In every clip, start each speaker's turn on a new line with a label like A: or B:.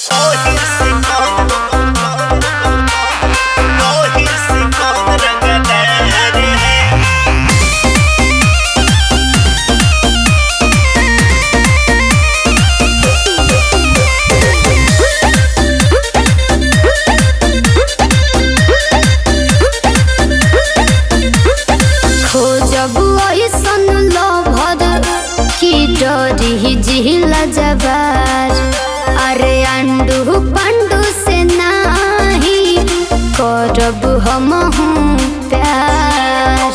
A: खोजब ऐसन लभर की डरी जिला जबार अरे अंडू पंडू से नाही करब हम प्यार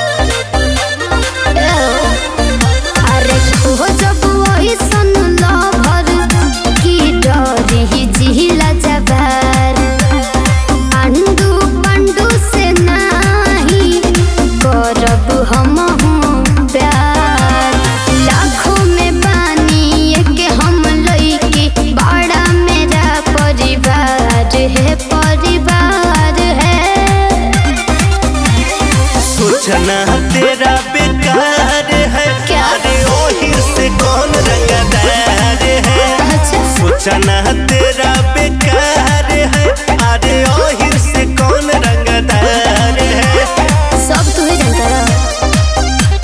A: अरे खोजब ऐसन लभर की डरी जिला जबार अंडू पंडू से नाही करब हम प्यार लाखों में बानी के हम लइके बड़ा मेरा परिवार है परिवार है
B: सोचना तेरा बेकार है
A: क्या?
B: अरे ओहिर से कौन रंगदार है
A: अच्छा
B: सोचना तेरा बेकार है अरे ओहिर से कौन रंगदार है
A: सब तू ही जानता रहा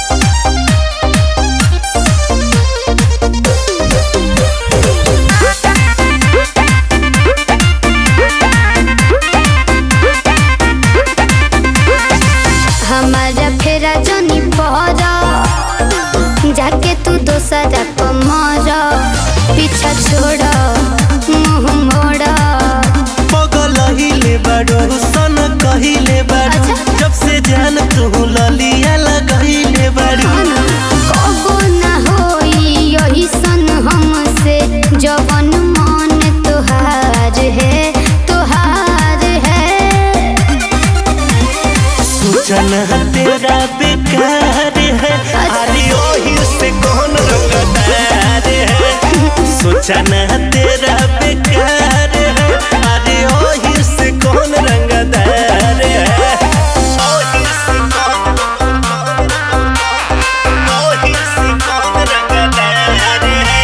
A: हमारा फेरा जनी पहरा जाके तू दोसरा पमरा पीछा छोड़ा मुंह मोड़ा
B: पगल हिले बड़ो सन कहिले बड़ो
A: अच्छा।
B: जब से जान तू ललिया लगहिले बड़ो
A: कबो ना होई यही सन हमसे जवन मन तुहार है तुहार है
B: सोचना तेरा बेकार है अरे ओहिर से कौन रंगदार है सोचना तेरा बेकार है अरे ओहिर से कौन रंगदार है ओहिर से कौन ओहिर से कौन रंगदार है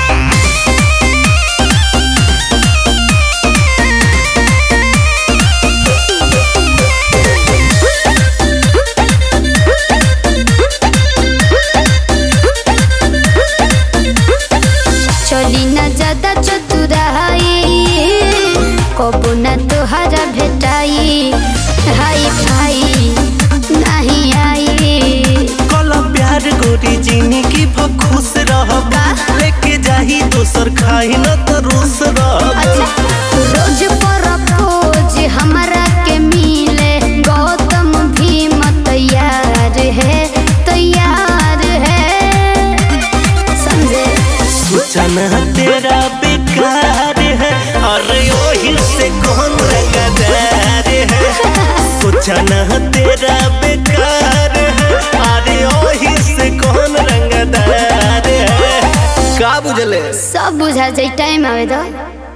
A: चली ना ज्यादा चतुराई कबो ना तोहरा भेटाई हाई फाई नहीं आई
B: कल प्यार गोरी जिंदगी भर खुश रहब लेके जाही दोसर खाई न तो रूस रहब
A: अच्छा रोज पर खोज हमरा के मिले गौतम भीम तैयार है तैयार है समझे
B: सोचना तेरा बेकार है अरे ओही से कौन रंगदार है सोचना तेरा बेकार है अरे ओही से कौन रंगदार है का बुझले
A: सब बुझा जाए टाइम आवे तो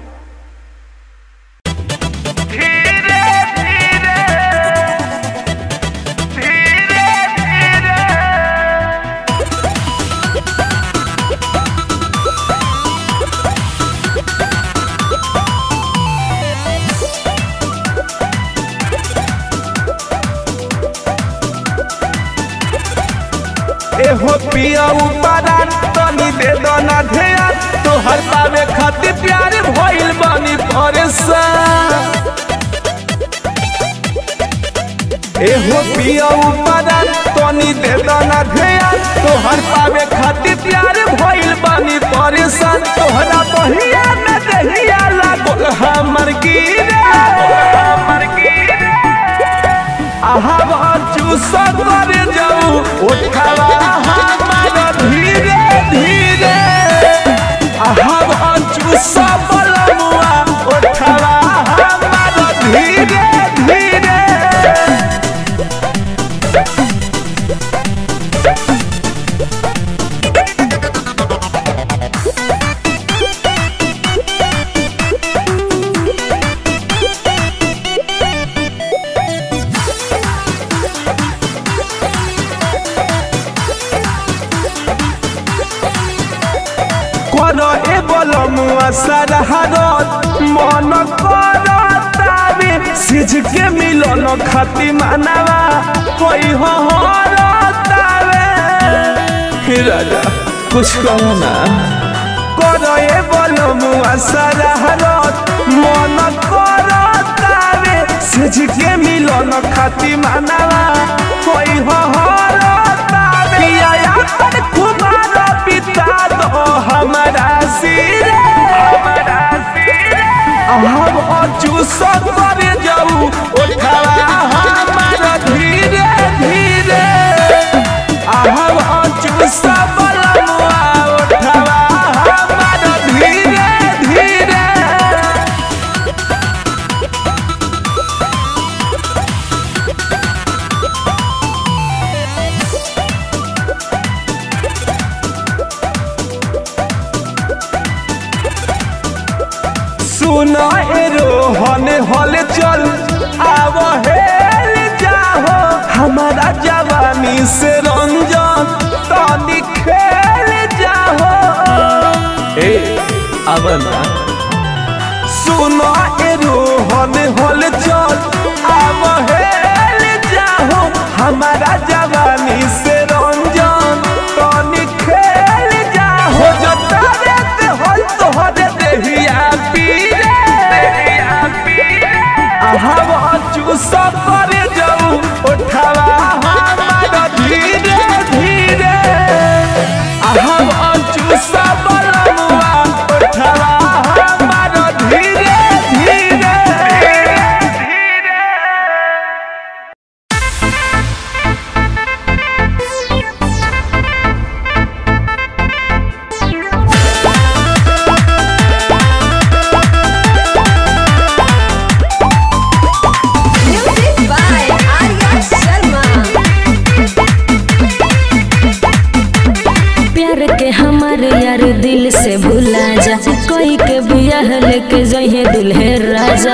C: एहो पिया ऊपरान तनी दे दो ना ध्यान तोहर पावे खातिर प्यार भइल बानी परेशान एहो पिया ऊपरान तनी दे दो ना ध्यान तोहर पावे खातिर प्यार भइल बानी परेशान तोहरा बहिया न दहिया लागल हमर गिरे हमर गिरे आहा चूस कर जाऊ उठावा हमारा धीरे धीरे आहा चूस बलमुआ उठावा हमारा धीरे धीरे कर ए बलमुआ सरहरत मन करतावे सिझ के मिलन खाती मानवा होई हो हरतावे हे राजा कुछ कहो ना करो ए बलमुआ सरहरत मन करतावे सिझ के मिलन खाती मानवा होई हो हरतावे पिया यार कुमार पिता दो हमारा सिरे हमारा सिरे हम अचूस करे जाऊ उठावा हमारा धीरे धीरे हम अचूस बलमुआ उठावा हमारा धीरे धीरे सुना ए रोहन हल चल आव हेल जाहो हमारा जवानी से रंजन तनी खेल जाहो ए अब ना सुना ए रोहन हल चल आव हेल जाहो हमारा जवानी से रंजन तनी खेल जाहो जो तारे ते हल तोहरे देहिया पीरे देहिया पीरे हम चूस करे जाऊ उठावा हमारा धीरे धीरे हम चूस बलमुआ उठावा हमारा धीरे धीरे धीरे
D: Music by Arya Sharma.
E: प्यार के हमार यार दिल से भुला जा कोई के बियाह लेके जइहे दुल्हे राजा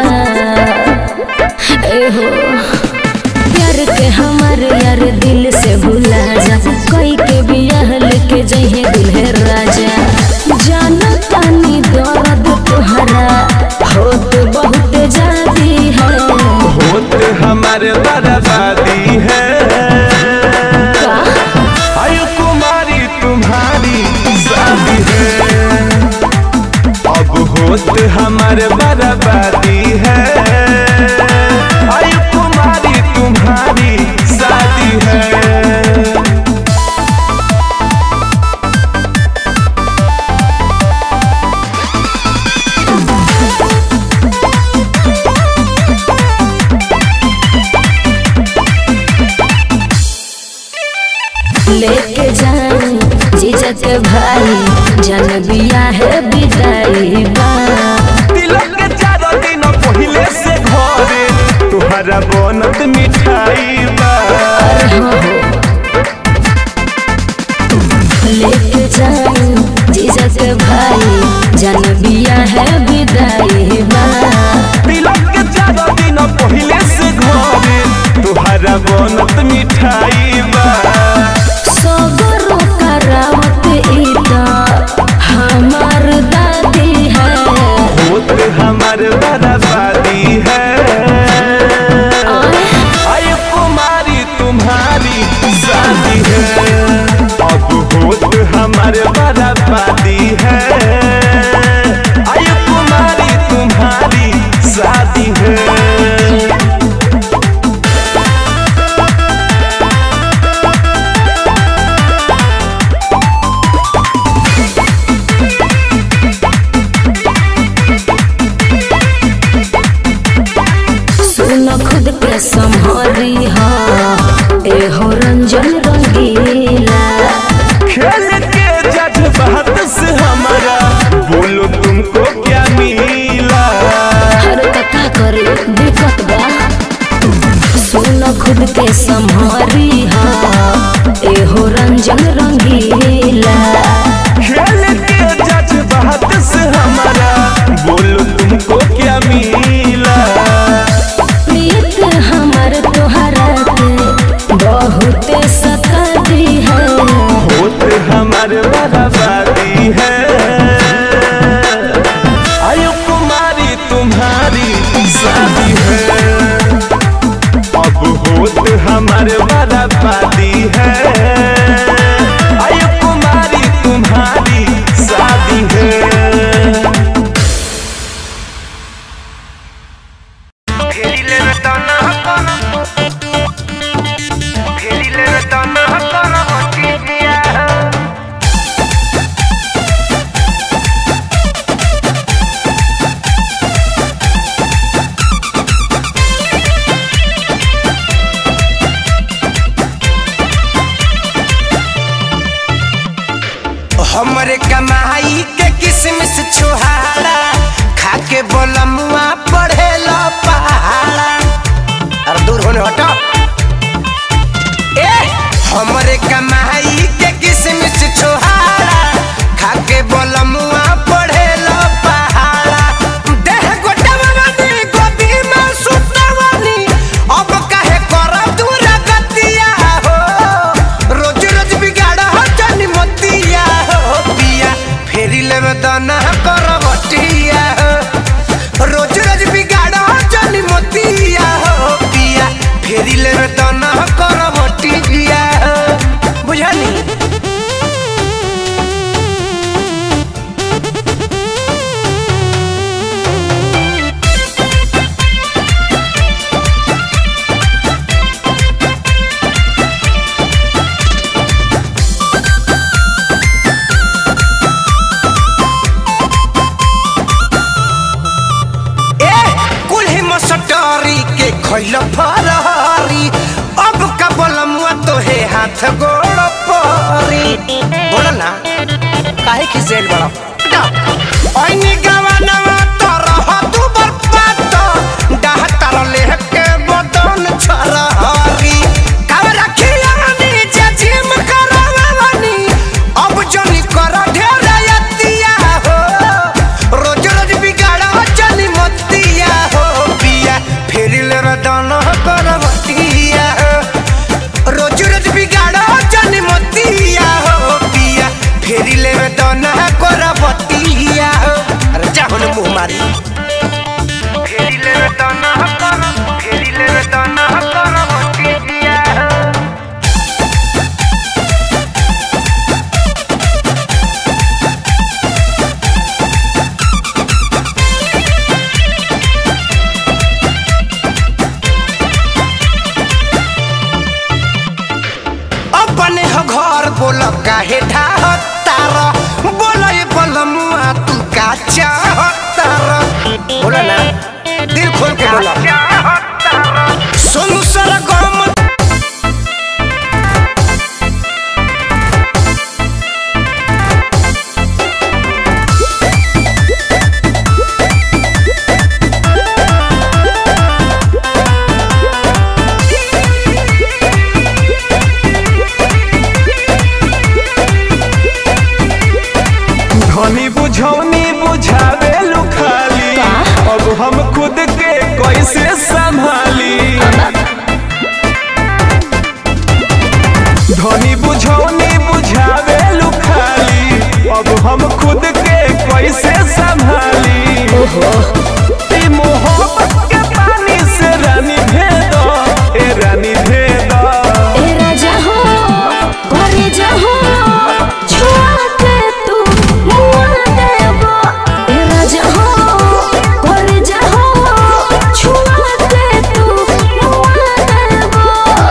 E: ए हो प्यार के हमार यार दिल से भुला जा कोई के बियाह लेके जइहे दुल्हे राजा जाना तानी दर्द तुहरा होत बहुत जाती है
C: होत हमारे बर्बादी है आयु कुमारी तुम्हारी शादी है अब होत हमारे बर्बादी है आयु कुमारी तुम्हारी शादी है
E: लेके जान जीजा के भाई जन बिया है विदाई बा
C: तिलक के चार दिन पहले से घरे तुहरा बनत मिठाई बा
E: लेके जान जीजा के भाई जन बिया है विदाई बा
C: तिलक के चार दिन पहले से घरे तुहरा बनत मिठाई बा
E: सगरो करावत इता हमार दादी है
C: होत हमार बर्बादी है आय कुमारी तुम्हारी शादी है अब होत हमार बर्बादी है आय कुमारी तुम्हारी शादी है
E: सुन खुद के संभरी हा एहो रंजन रंगीला
C: खेल के जज्बात से हमारा बोलो तुमको क्या मिला
E: हर कथा करे दिक्कत बा सुन खुद के संभरी हा एहो रंजन रंगीला
C: खेल के जज्बात से हमारा बोलो तुमको क्या मिला
E: प्रीत हमर तोहरा के बहुत सताती है
C: होत हमारे बर्बादी है
F: भइल फरहरी अब का बोलमुआ तो हे हाथ गोड़ परी बोल ना काहे खिसेल बड़ा ऐनी गवनवा तो रह तू बर्बाद डाह तर लेके बदन छरहरी काव रखियानी जे जिम करवानी अब जनी कर ढेर यतिया हो रोज रोज बिगाड़ा जनी मतिया हो पिया फेर ले रदन करवतिया हो रोज रोज बिगाड़ा जनी मतिया हो पिया फेर ले रदन करवतिया हो अरे जा होने मुंह मारी फेर ले रदन कर फेर ले रदन करवतिया हो अपने हो घर बोल काहे ढाहतार बोल ये बलमुआ तू का चाहतार बोला ना दिल खोल के बोला सोनू सर गम
C: धनी बुझौनी बुझावे लुखाली अब हम खुद के कैसे संभाली धनी बुझौनी बुझावे लुखाली अब हम खुद के कैसे संभाली ई मोहब्बत के पानी से रानी भेद ए रानी भेद
E: ए राजा हो घरे जाहो छुआ के तू मुआ देबो ए राजा हो घरे जाहो छुआ के तू मुआ देबो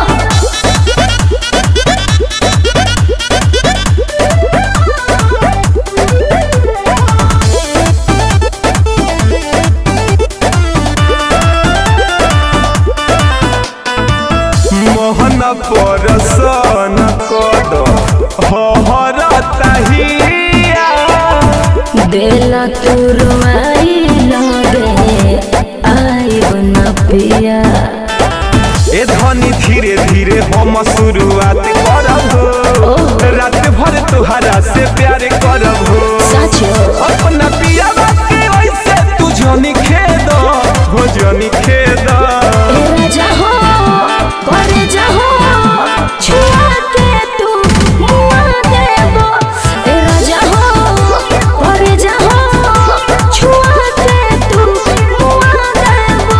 C: मोहन परसन कद हर तहिया
E: देला तू रुआई लगे आई बना पिया
C: ए धनी धीरे धीरे हम शुरुआत करब रात भर तुहरा से प्यार करब
E: साचो
C: अपना पिया के वैसे तू जनी खेद हो जनी खेद
E: ए राजा हो घरे जाहो छुआ के तू मुआ देबो ए राजा हो घरे जाहो छुआ के तू मुआ देबो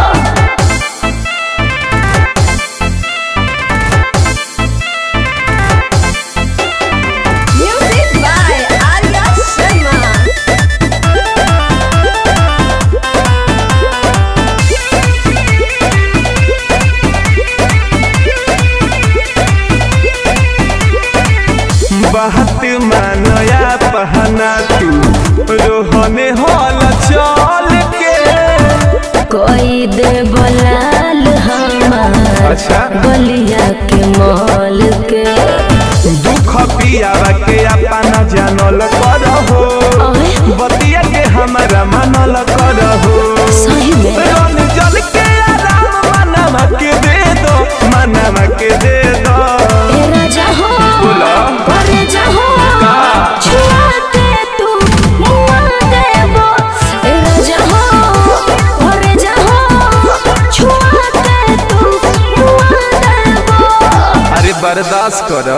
D: Music by Arya Sharma.
C: बात मानया पहना तू रोहने हल चल के
E: कोई दे बलाल हमार
C: अच्छा।
E: बलिया के मॉल के
C: दुख पियावा के अपना जानल करहो
E: ओए।
C: बतिया के हमारा मनल करहो
E: सही में
C: रन जल के आराम मनवा के दे दो मनवा के दे दो
E: ए राजा हो
C: बोला।
E: घरे जाहो
C: का?
E: छुआ के तू मुआ देबो ए राजा हो घरे जाहो छुआ के तू मुआ देबो
C: अरे बर्दाश्त करो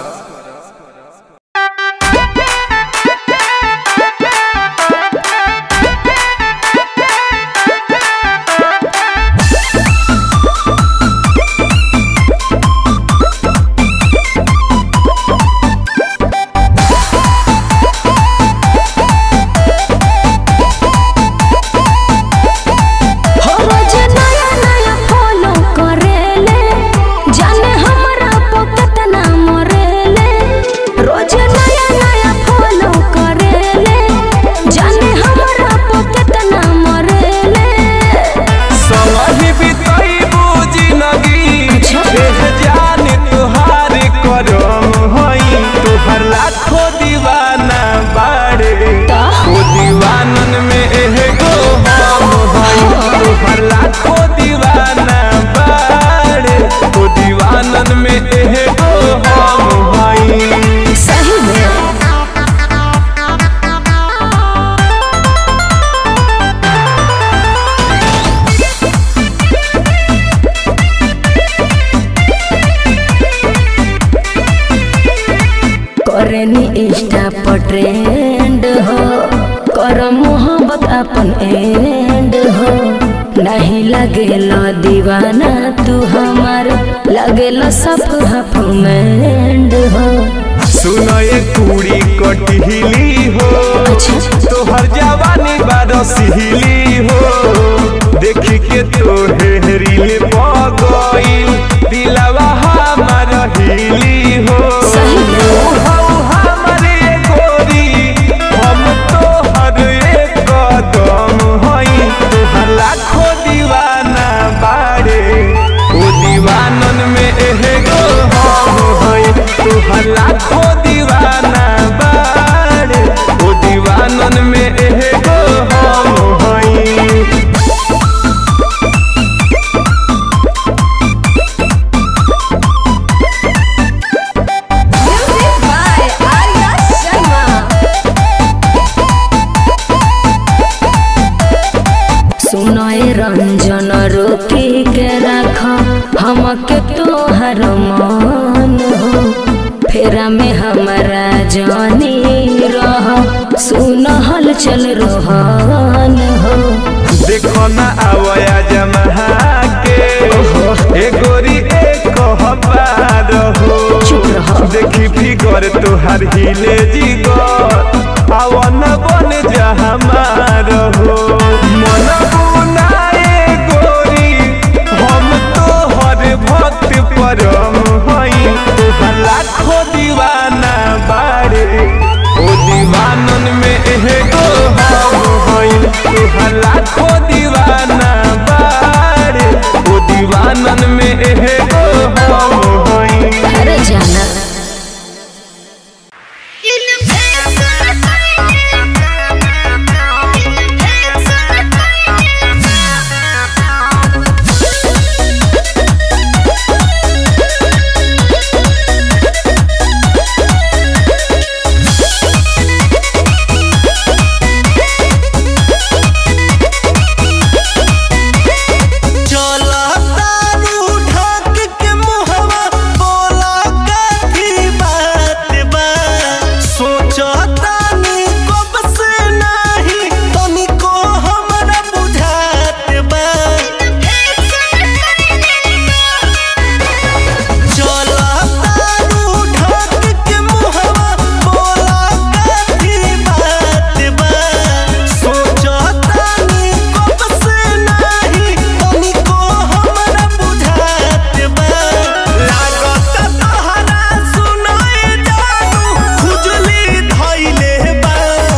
E: हो रोज नया नया फॉलो करेले जाने हमरा पो कितना मरेले ट्रेंड हो कर मोहब्बत अपन एंड हो नहीं लगेला दीवाना तू हमार लगेला सब हफमेंड हो
C: सुनो ये कुड़ी कटहिली हो तोहर जवानी बारसिली हो देखी के तोहे रील पगइल दिलवा हमार हिली हो
E: सही में।
C: तू हऊ हमर ये गोरी हम तोहर एक कदम हई तोहर लाखों दीवाना बाड़े ओ दीवानन में एगो हम हई तोहर लाखों दीवाना बाड़े ओ दीवानन में एगो हम हई
D: Music by Arya Sharma.
E: सुनय रंजन रोके के रख हमके तोहर मान हो फेरा में हमारा जानी रह सुन हल चल रोहन हो
C: देखो ना आवया जमहा के ए गोरी एक कहबार हो
E: चुप रहो।
C: देखी फिगर तुहार हिले जिगर आवन बन जा हमार हो मन बुनाए गोरी हम तोहर भक्त परम हई तोहर लाखों दीवाना बाड़े ओ दीवानन में एगो हम हई तोहर लाखों दीवाना बाड़े ओ दीवानन में एगो हम हई
E: अरे जाना
B: चला तारू ढक के मुहवा बोला कथी बात बा सोचा तानी कब से नाही तनिको हमरा बुझात बा चला तारू ढक के मुहवा बोला कथी बात बा सोचा तानी कब से नाही तनिको हमरा बुझात बा लागत तोहरा सुनाए जानू खुजली धइले बा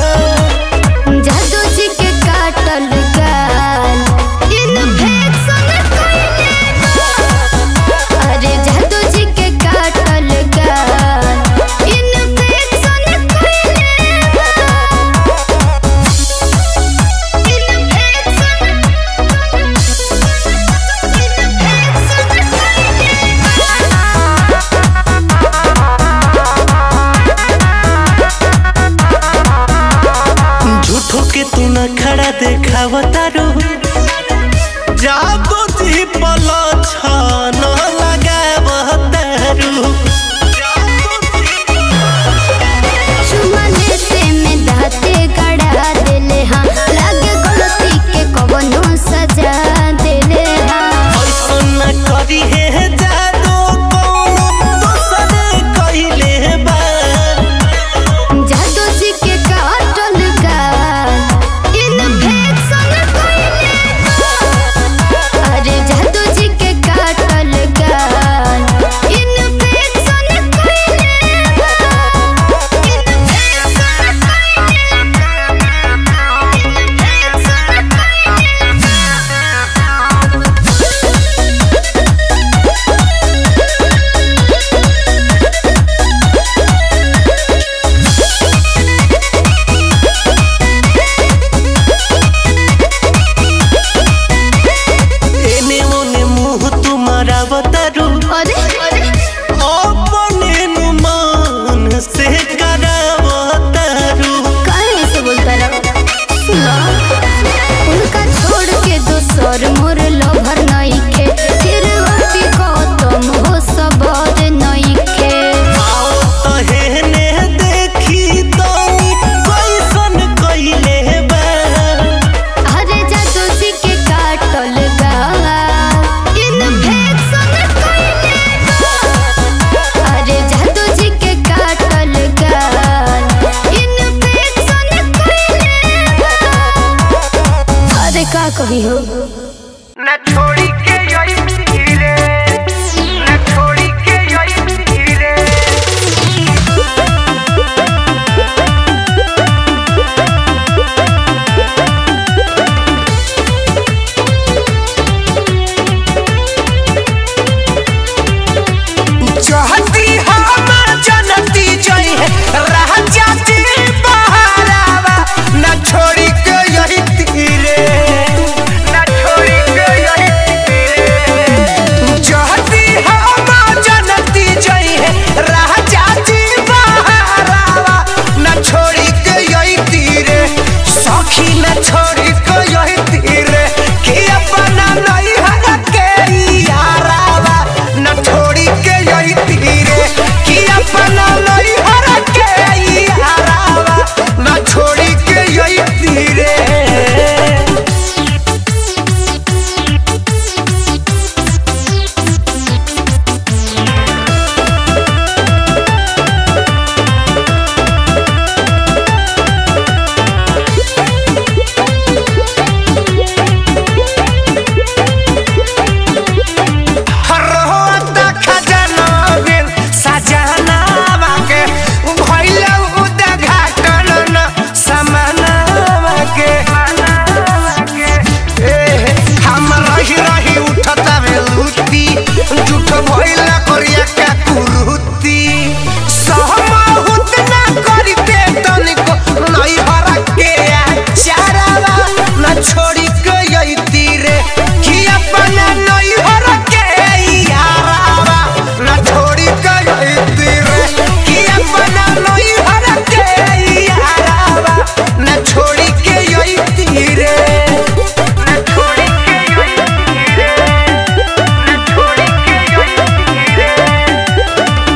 A: जादू जी के काटल गाल इन्फेक्शन कइले बा। अरे जादू जी के काटल गाल इन्फेक्शन कइले बा।
B: झूठो के तू न खड़ा देखावता रो जादू जी पल छन लगावता रो
A: चुमा लेते में दाते गड़ा देले हाँ लागे गलती के कवनो सजा देले हाँ
B: ऐसन न करी है जादू कौनो दोसर कइले बा
A: जादू जी के काटल गाल इन्फेक्शन कइले बा। अरे जादू जी के काटल गाल इन्फेक्शन कइले बा। इन्फेक्शन
B: एने ओने मुंह तुम्हारा बतारू
A: अरे अरे
B: अपने नु मन से करावतारू
A: काहे से बोलता रहो सुनो उनका छोड़ के दोसर मोर लभर नइखे फिर अति गौतम हो सबर नइखे
B: आओ तहेने देखी तनी
E: का कही हो
F: न छोड़ी के यही धीरे न छोड़ी के यही धीरे चाहती हम जनती जई है रह जाती बहारावा न छोड़ी के यही तीरे न छोड़ी के यही तीरे चाहती हम जनती जई है रह जाती बहारावा न छोड़ी के यही तीरे सखी न छोड़ी के यही तीरे कि अपना नहीं हर के यारावा न छोड़ी के यही तीरे कि अपना नहीं हर के यारावा न छोड़ी के यही तीरे रोता खजाना बिन सजनावा के भइल उद्घाटन न समानावा के ए, हम रही रही उठता बेलुती झूठ भइल करिया का कुरुती सहमहुत ना करिते तनिको नहीं हरा के चारावा न छोड़ी के यही तीरे कि अपना नहीं हरा के यारावा न छोड़ी के यही तीरे कि अपना नहीं हरा के यारावा न छोड़ी के यही तीरे न छोड़ी के यही तीरे न छोड़ी के यही तीरे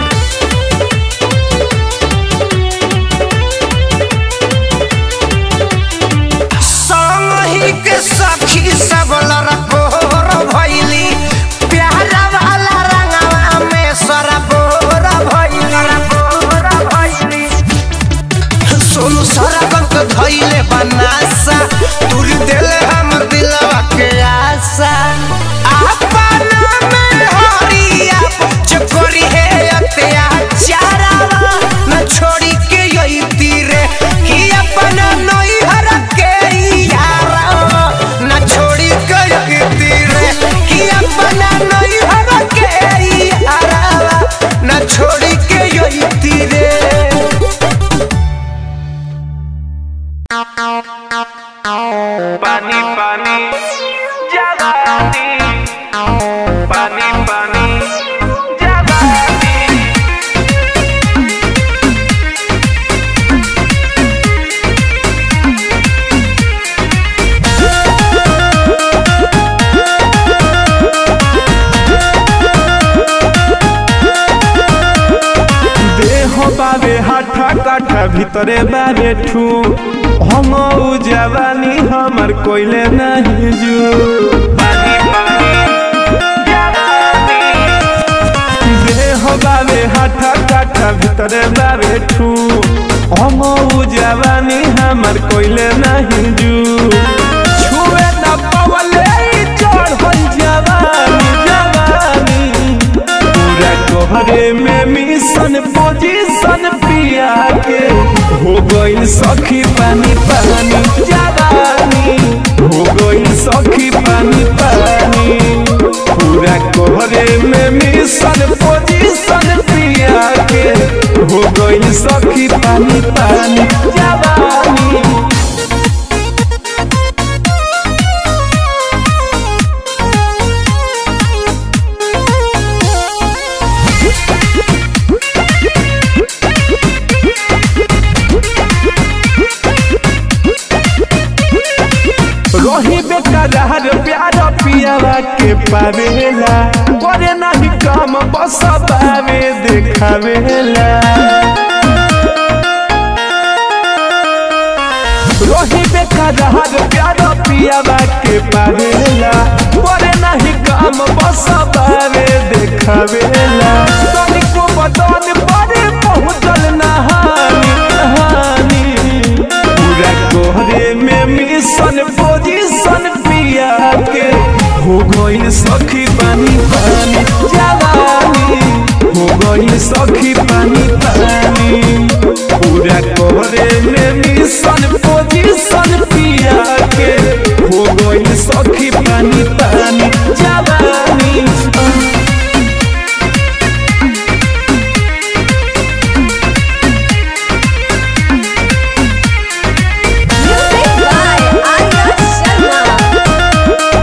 F: संगही के सखी सब लड़कोर भैली प्यारा वाला रंगवा में सरबोर भैली सोनू सरगम के धैले बनासा तुर दिले हम दिलवा के आशा अपना में हरिया चकोरी है अत्याचारवा न छोड़ी के यही तीरे कि अपना नई हर के यारा न छोड़ी के यही तीरे कि अपना नई हर के यारा न छोड़ी के यही तीरे
C: पानी पानी जवानी पानी पानी जवानी देह बाबे हाथा काठा भीतरे बाबे ठू हम उ जवानी हमर कोइले नहीं जू पानी पानी जवानी देह बाबे हाथा काठा भीतरे बाबे ठू हम उ जवानी हमर कोइले नहीं जू छुए न पवले चढ़ल जवानी जवानी पूरा कोहरे में मिशन पोजीशन पिया के हो गइल सखी पानी पानी जवानी हो गइल सखी पानी पानी पूरा कोहरे में मिशन पोजीशन पिया के हो गइल सखी पानी पानी जवानी रही बेकरार प्यार पियावा के पावेला करे नहीं काम बस पावे देखावेला रही बेकरार प्यार पियावा के पावेला करे नहीं काम बस पावे देखावेला तनिको बदन परे पहुँचल नहानी नहानी पूरा कोहरे में मिशन पोजीशन पी गई सखी पानी पानी जवानी हो गई सखी पानी पानी पूरा करे में मिशन पोजीशन पिया के हो गई सखी पानी पानी जवानी
D: Music by Arya Sharma.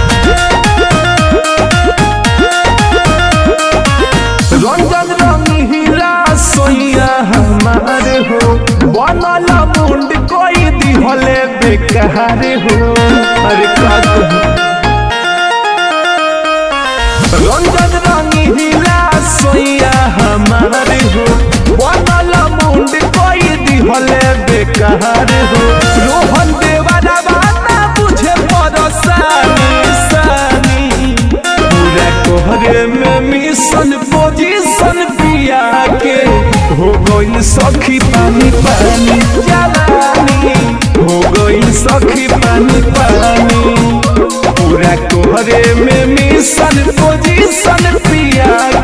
C: Ranjan रंगीला सोइया हमारे हो बनल मुंड कोई दिहले बेकार हो अरे का कहूं? रंजन रंगीला सोइया हमारे हो बनल मुंड कोई दिहले बेकार हो रोहन देवाना बाना बुझे परसानी सानी पूरा कोहरे में मिशन पोजीशन पिया के हो गई सखी पानी पानी जवानी हो गई सखी पानी पानी पूरा कोहरे में मिशन पोजीशन पिया